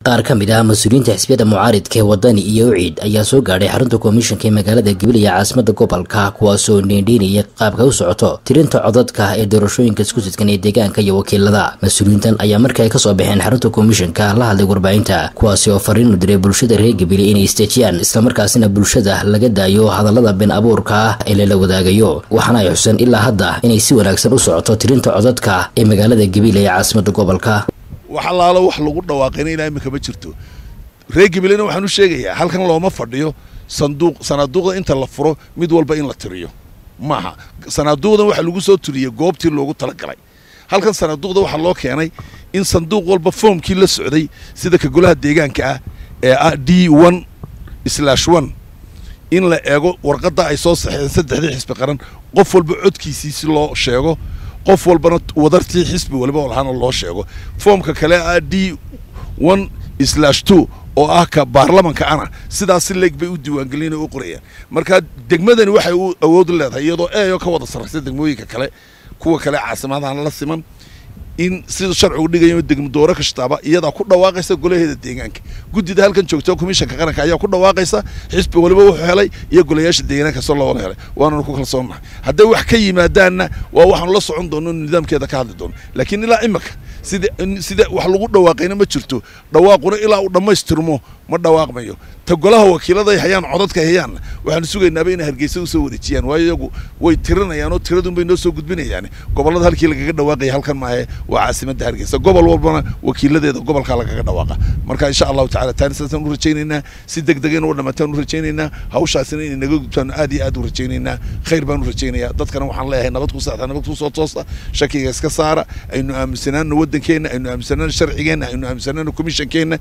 qaar ka mid ah mas-uuliyiinta xisbiyada mucaaridka ee wadani iyo uciid ayaa soo gaadhay xarunta komishanka ee magaalada gabiley ee caasimada gobolka kuwaasoo dheendheynaya qaabka u socoto tirinta codadka ee doorashooyinka isku sidkan ee deegaanka iyo wakiilada mas-uuliyiintan ayaa markii ay kasoo baxeen xarunta komishanka la hadlay warbaahinta kuwaasi oo fariin u diray bulshada reer gabiley inay istejiyaan islamarkaasina bulshada laga daayo hadallada been abuurka ah ee lala wadaagayo waxaana ay xuseen ilaa hadda inay si wanaagsan u socoto tirinta codadka ee magaalada gabiley ee caasimada gobolka wax allaalo wax lagu dhawaaqayna ilaa imika ma jirto reer gabileyna waxaan u sheegayaa halkan looma fadhiyo sanduuq sanaaduuqda inta la furo mid walba in la tiriyo maaha sanaaduuqdan waxaa lagu soo tiriyey goobtii loogu talagalay halkan sanaaduuqda waxaa loo keenay in sanduuq walba foomkii la socday sida ka golaha deegaanka ah ee ah d one slash one in la eego warqadda ay soo saxeen saddexdii xisbi qaran qof walba codkiisii si loo sheego qof walbana wadartii xisbi waliba lahaana loo sheego foomka kale ah d one slash two oo ah ka baarlamanka ana sidaas si leeg bay u diiwaangelina u qorayaan marka degmadani waxay u awood leedahay iyadoo eeyo ka wada sarraysa degmooyinka kale kuwa kale caasimadaana la siman in sida sharcigu dhigayo degmo dooro kastaaba iyadaa ku dhawaaqaysa golaheeda deegaanka guddida halkan joogta komishanka qaranka ayaa ku dhawaaqaysa xisbi waliba wuxuu helay iyo golayaasha deegaanka soo loo wada helay waananu ku kalsoonnahay hadday wax ka yimaadaanna waa waxaanu la socon doono nidaamkeeda ka hadli doono laakiin ilaa imika sida sida wax lagu dhawaaqayna ma jirto dhawaaquna ilaa uu dhammaystirmo ma dhawaaqmayo ta golaha wakiiladay hayaan codadka hayaanna waxaanu sugaynaaba inay hargeysa usoo wareejiyaan waayo iyagu way tirinayaan oo tiradunbay noo soo gudbinayaan gobollada halkii lagaga dhawaaqaya halkan maahe waa caasimadda hargeysa gobol walbana wakiiladeeda gobolkaa lagaga dhawaaqa marka insha allahu tacala taani saasaan u rajaynaynaa si deg deg in u dhamaataan u rajaynaynaa hawshaasina inay naga gudbtaan aad iyo aad u rajaynaynaa khayr baan u rajaynayaa dadkana waxaan leeyahay nabad ku saxda nabad ku soo toosta shakiga iska saara aynu aaminsanaano waddankeenna aynu aaminsanaano sharcigeenna aynu aaminsanaano komishankeenna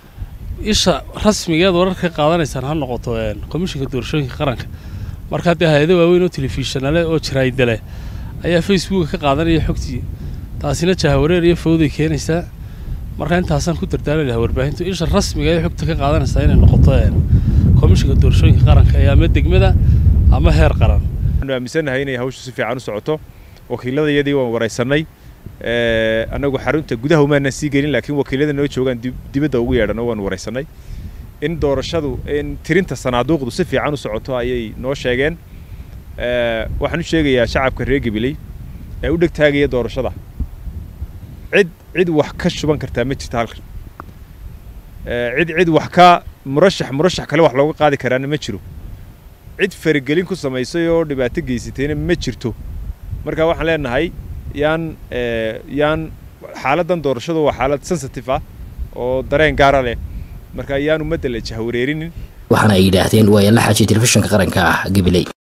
isha rasmigeed wararka qaadanaysaan ha noqoto komishinka doorashooyinka qaranka markaa dee hay-ado waaweyn oo telefishanale oo jaraa'idale ayaa facebooka ka qaadanaya xogtii taasina jahawareer iyo fawday keenaysaa markaa intaasaan ku dardaari lahaa warbaahintu isha rasmiga ee xogta ka qaadanaysaa inay noqoto komishinka doorashooyinka qaranka ee ama degmada ama heer qaran waxaanu aaminsannahay inay hawshu si fiican u socoto wakiiladayadii waan waraysanay annagu xarunta gudaha umaana sii gelin laakiin wakiilada noo joogaan dibadda ugu yeedhan oo waan waraysanay in doorashadu in tirinta sanaaduuqdu si fiican u socoto ayay noo sheegeen waxaan u sheegayaa shacabka reer gabiley ee u dhegtaagaya doorashada cid cid wax ka shuban kartaa ma jirta halkan cid cid wax ka murashax murashax kale wax looga qaadi karaana ma jiro cid faragelin ku samaysay oo dhibaato geysatayna ma jirto marka waxaan leenahay yaan yaan xaaladdan doorashadu waa xaalad sensitive ah oo dareen gaara leh marka yaan ummadda la jahwareerinin waxaana ay yidhaahdeen waa la xaajiyay telefishinka qaranka ah gabiley